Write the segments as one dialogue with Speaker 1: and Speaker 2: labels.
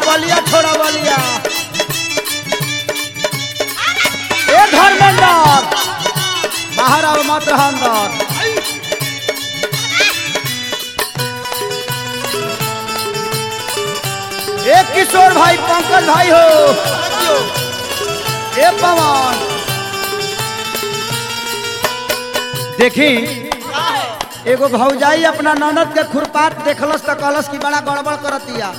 Speaker 1: बलिया छोड़ा बलिया ए धर्मेंद्र बाहर आओ मत रह अंदर ए किशोर भाई पंकज भाई हो ए पवन देखी एगो भौजाई अपना ननद के खुरपात देखलस त कहलस कि बड़ा गड़बड़ करतिया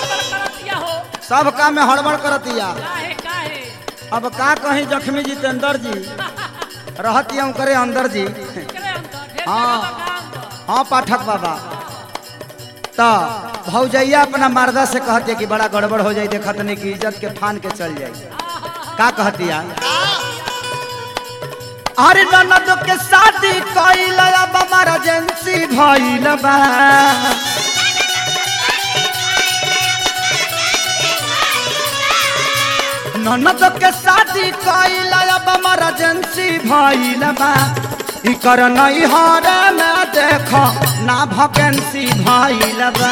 Speaker 1: सब काम में हड़बड़ करतिया अब का कहीं जख्मी जितेंद्र जी रहतिया करे अंदर जी हाँ हाँ पाठक बाबा तो भौजैया अपना मर्दा से कहती कि बड़ा गड़बड़ हो जाई देखत नहीं कि इज्जत के फान के चल जाई का कहतिया अरे ननद के शादी कइल अब हमारा एजेंसी भइल बा ननद के शादी कइल अब हमारा एजेंसी भइल बा इकर नहीं हरे में देख ना वैकेंसी भइल बा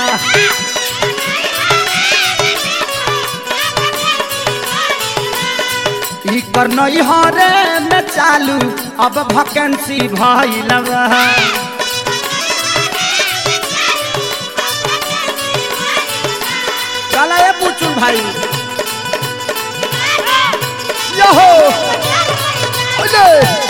Speaker 1: इकर नहीं हरे में चालू अब वैकेंसी भइल बा चला ए पूछू भाई यहो ओले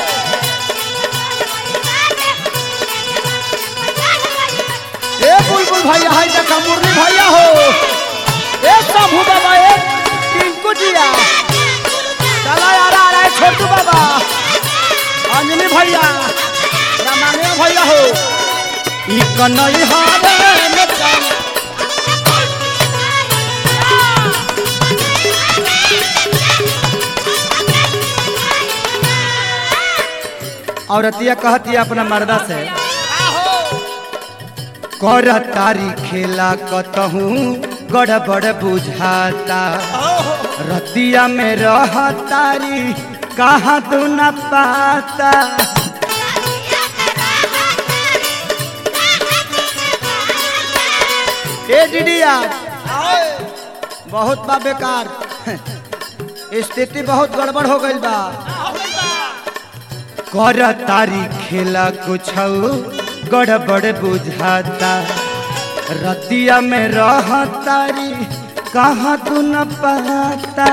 Speaker 1: ए बुलबुल भैया हाय देखा मुरली भैया हो ए शंभू बाबा ए टिंकू जिया चला यार आ रहा है छोटू बाबा अंजलि भैया रामांगन भैया हो ई कन्हई हारे में चल औरतिया कहती अपना मर्दा से कर तारी खेला कतहूँ गड़बड़ बुझाता रतिया में रह तारी कहाँ तू न पाता ए डिडिया बहुत बा बेकार स्थिति बहुत गड़बड़ हो गई बा कर तारी खेला कुछ गड़बड़ बुझाता रतिया में रह तारी कहाँ तू न पाता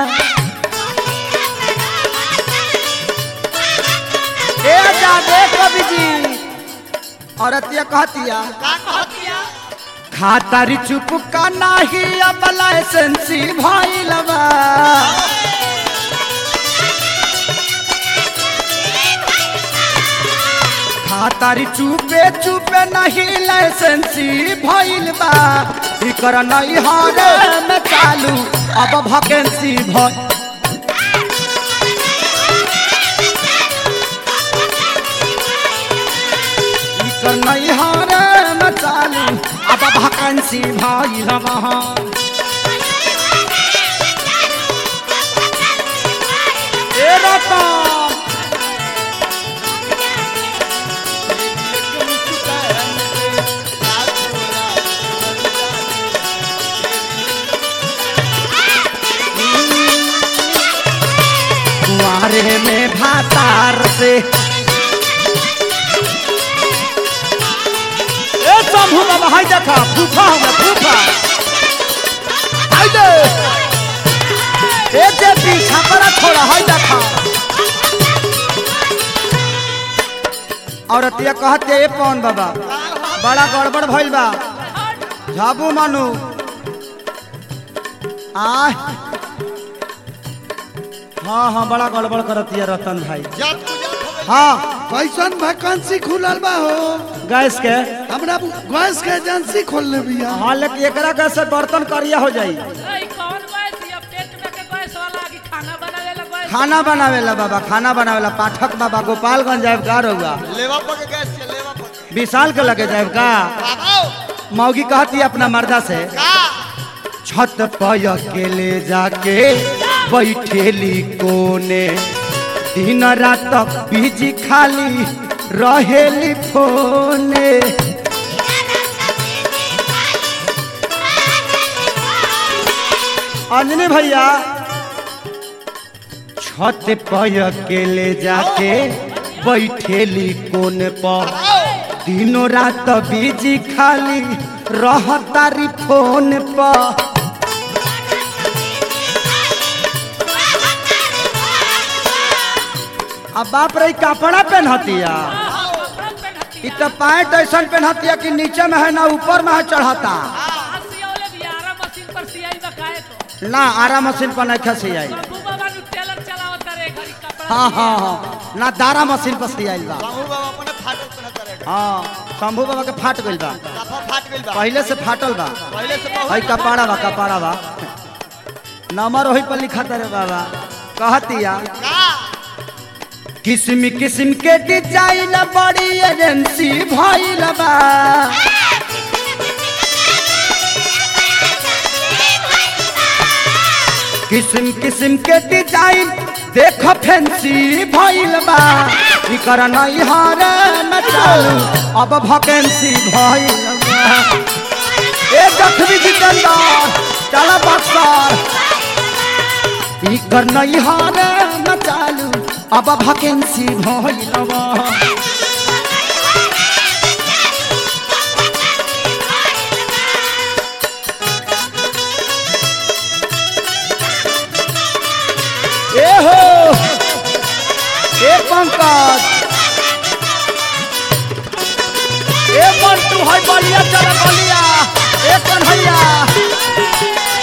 Speaker 1: ए जादे कवि जी औरतिया कहतिया खातारी चुप का नाही अब लाइसेंसी भइलबा खातारी चुपे चुपे नहीं लाइसेंसी भइल बा इकर नहीं हारे में चालू अब वैकेंसी भइल इकर नहीं हारे में चालू अब वैकेंसी भइल बा ए रतन कुआरे में भातार से ए शंभू बाबा हाय देखा फूफा हो फूफा हाय दे ए जे पीछा पर छोड़ा हाय देखा औरतिया कहते ए पवन बाबा बड़ा गड़बड़ भइल बा झाबू मानू आ हाँ हाँ बड़ा गड़बड़ करतिया रतन भाई हाँ
Speaker 2: कैसन वैकेंसी खुलल बा हो
Speaker 1: गैस के
Speaker 2: हमरा गैस के एजेंसी खोलले बिया
Speaker 1: हाँ लेकिन एकरा गैस से बर्तन करिया हो जाई खाना बनावेला बाबा खाना बनावेला पाठक बाबा गोपालगंज जाए का रहुआ
Speaker 3: लेवा पके गैस के लेवा पके
Speaker 1: विशाल के लगे जाए का
Speaker 3: बाबा
Speaker 1: मौगी कहती है अपना मर्दा से
Speaker 3: का
Speaker 1: छत पर अकेले जाके बैठेली कोने दिन रात बीजी खाली रहेली फोने अंजनी भैया छत पर अकेले जाके बैठेली कोन पर दिनों रात बिजी खाली रहतारी फोन पर अब बाप रे कपड़ा पहनतिया इ तो पैंट ऐसा पहनतिया कि नीचे में है ना ऊपर में है चढ़ता ना आरा मशीन पर नहीं खसी आई हाँ हाँ हाँ ना दारा मशीन पर सी आइल बा
Speaker 3: बाबू बाबा अपने फाटल पहनता रहे
Speaker 1: हाँ शंभू बाबा के फाट गइल बा
Speaker 3: दफा फाट गइल बा
Speaker 1: पहले से फाटल बा
Speaker 3: पहले से बहुत
Speaker 1: हई कपाड़ा बा कपाड़ा बा नंबर वही पर लिखा रे बाबा कहतिया
Speaker 3: का
Speaker 1: किस्म किस्म के डिजाइन बड़ी एजेंसी भइल बा किस्म किस्म के डिजाइन देख फैंसी भइल बा इकर नहीं हारे न चालू अब वैकेंसी भइल बा ए जखमी जितेंद्र चला बक्सर इकर नहीं हारे न चालू अब वैकेंसी भइल बा ए हो ए पंकज ए मंटू है बलिया चल बलिया ए कन्हैया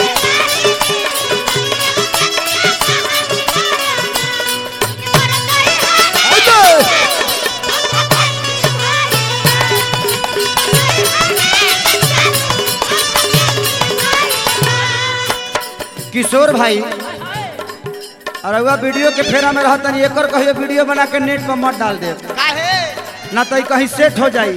Speaker 1: आइए। किशोर भाई अरे वह वीडियो के फेरा में रहतन एकर कहियो वीडियो बना के नेट पर मत डाल दे
Speaker 3: काहे
Speaker 1: ना तो ई कहीं सेट हो जाई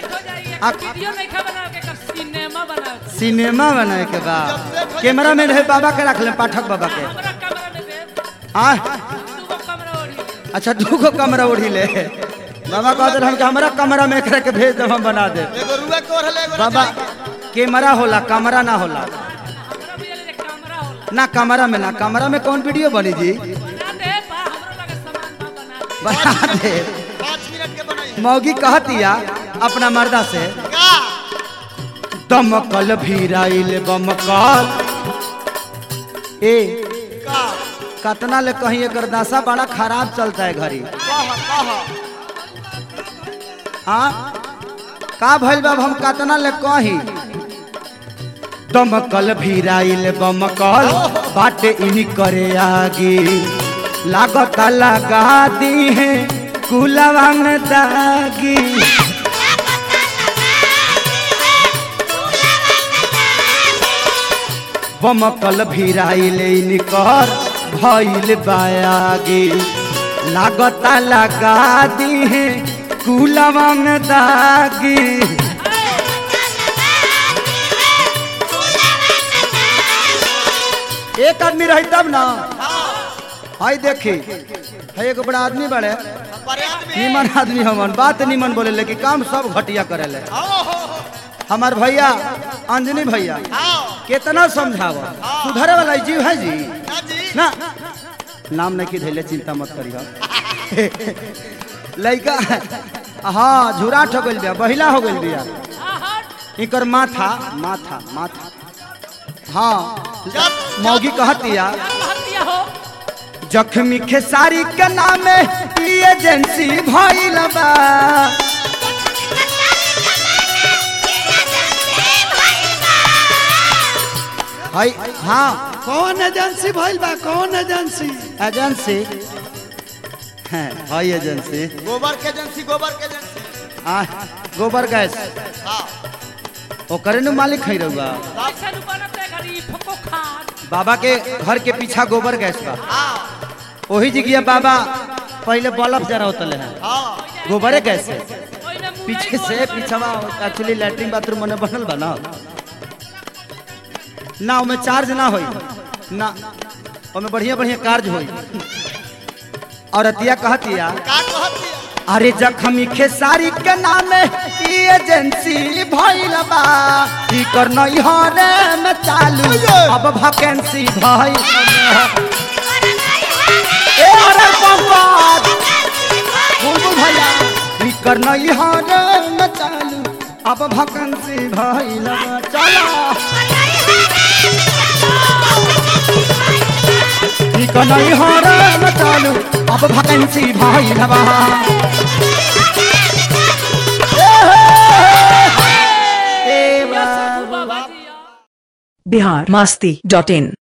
Speaker 4: सिनेमा बना
Speaker 1: सिनेमा बनाए के बाद कैमरा मैन है बाबा के रख ले पाठक बाबा के
Speaker 4: हमरा कमरा में दे
Speaker 1: आ
Speaker 4: दूगो कमरा ओढ़ी
Speaker 1: अच्छा दूगो कमरा उड़ी ले बाबा कहते हम कि हमरा कमरा में एकरा के भेज दे हम बना दे
Speaker 3: एगो रुआ कोर हले एगो
Speaker 1: बाबा कैमरा होला कमरा ना होला
Speaker 4: हमरा भी ले कमरा होला
Speaker 1: ना कमरा में ना कमरा में कौन वीडियो बनी जी
Speaker 4: बना दे बा हमरो लगे सामान बा बना दे
Speaker 1: बना दे
Speaker 3: 5 मिनट के बनाई
Speaker 1: मौगी कहतिया अपना मर्दा से
Speaker 3: का
Speaker 1: दमकल भीराइल बमकल ए
Speaker 3: का
Speaker 1: कतना ले कहीं एकर दशा बड़ा खराब चलता है घरी
Speaker 3: कह कह
Speaker 1: हाँ का भइल बाब हम कतना ले कहीं दमकल भीराइल बमकल बाटे इनी करे आगे लागत लगा दी है कुलवांग दागी बमकल भीराइल निकर भइल बायागी लागता लगा दी है कुलवांग दागी एक आदमी रही तब ना हाय देखी है एगो बड़ा आदमी बड़े
Speaker 3: बड़े आदमी
Speaker 1: निमन आदमी हमन बात निमन बोले लेकिन काम सब घटिया करेले
Speaker 3: आओ हो हो
Speaker 1: हमार भैया अंजनी भैया
Speaker 3: आओ
Speaker 1: कितना समझाव सुधरे वाला जीव है जी
Speaker 3: ना जी
Speaker 1: ना नाम नहीं की धैले चिंता मत करियो लड़का हाँ झुराट हो गइल बिया बहिला हो गइल बिया
Speaker 4: आ हट
Speaker 1: इकर माथा माथा माथा हाँ
Speaker 3: जब
Speaker 1: मौगी कहतिया
Speaker 4: क्या हत्या हो
Speaker 1: जख्मी खेसारी के नामे ई एजेंसी भइल बा हाय हाँ
Speaker 2: कौन एजेंसी भइल बा कौन एजेंसी
Speaker 1: एजेंसी है हाय एजेंसी
Speaker 3: गोबर के एजेंसी गोबर के एजेंसी
Speaker 1: आ गोबर गैस
Speaker 3: हां
Speaker 1: ओकरे नु मालिक है रहुआ
Speaker 4: ऐसा नु बनते घरी फको खान
Speaker 1: बाबा के घर के पीछा गोबर गैस बा
Speaker 3: हां
Speaker 1: वही जगह बाबा पहले बल्ब जरा होतले हैं
Speaker 3: हां
Speaker 1: गोबरे गैस है
Speaker 4: ओइने मुरई
Speaker 1: पीछे से
Speaker 4: बोले
Speaker 1: पीछवा एक्चुअली लैट्रिन बाथरूम मने बनल बा ना ना ओमे चार्ज ना होई ना ओमे बढ़िया बढ़िया कार्य होई और अतिया कहतिया
Speaker 3: का कहती है
Speaker 1: अरे जखमी खेसारी के नामे एजेंसी भइल बा इकर नैहरे में चालू अब वैकेंसी भइल ए अरे पंकज बुलबुल भैया इकर नैहरे में चालू अब वैकेंसी भइल बा चलो इकर नैहरे में चालू अब वैकेंसी भइल बा ए बा
Speaker 4: बाबा जी
Speaker 5: बिहार मास्ती डॉट इन